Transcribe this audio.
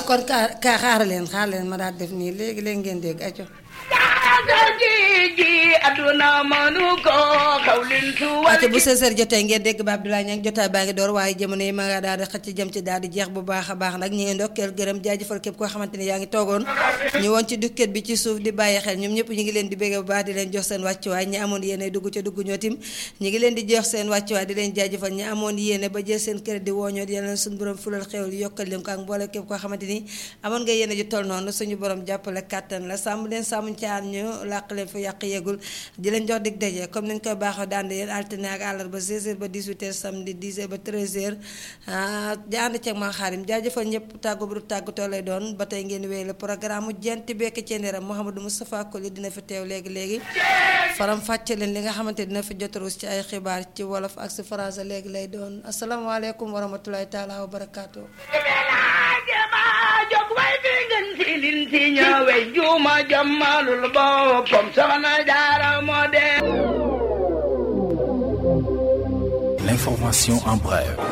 waaw kon ka ka xaar leen xaar leen ma daal def nii léegi léegi ngeen dégg aco ate bu sësër jotee ngeen dégg ba Abdoulaye Niang jotaay baa ngi door waaye jamono yi ma nga daal di xëcc jëm ci daal di jeex bu baax a baax nag ñu ngi ndokkeel gërëm jaajëfal képp koo xamante ni yaa ngi toogoon ñu woon ci dukket bi ci suuf di bàyyi xel ñoom ñëpp ñu ngi leen di bégge bu baax di leen jox seen wàccuwaay ñi amoon yéene dugg ca dugg ñoo tim ñu ngi leen di jox seen wàccuwaay di leen jaajëfal ñi amoon yéene ba jël seen crédit wooñoo di leen suñu borom fulal xewal yokkal leen ko ak mboole képp koo xamante ni amoon nga yéene ju toll noonu suñu borom jàppale kàttan la sàmm leen sàmm ci aar ñu làq leen fa yàq yeegul di leen jox dig daje comme nañ koy baaxoo daan yéen altine ak àllarba 16h ba 18h samedi 10h ba 13h di ànd ceeg maa xaarim jaajëfal ñëpp tàggu bu du tàggatoo lay doon ba tey ngeen wéy le programme mu jent bekk ci ndiram Mouhamadou Moustapha Koli dina fi teew léegi léegi faram fàcce leen li nga xamante dina fi jotaruus ci ay xibaar ci wolof ak si français léegi lay doon asalaamaaleykum wa rahmatulahi taala wa barakaatu. jog way fi ngeen ci lin ci ñëwee juuma jommalul boppam soxna jaara moo de L'information en bref.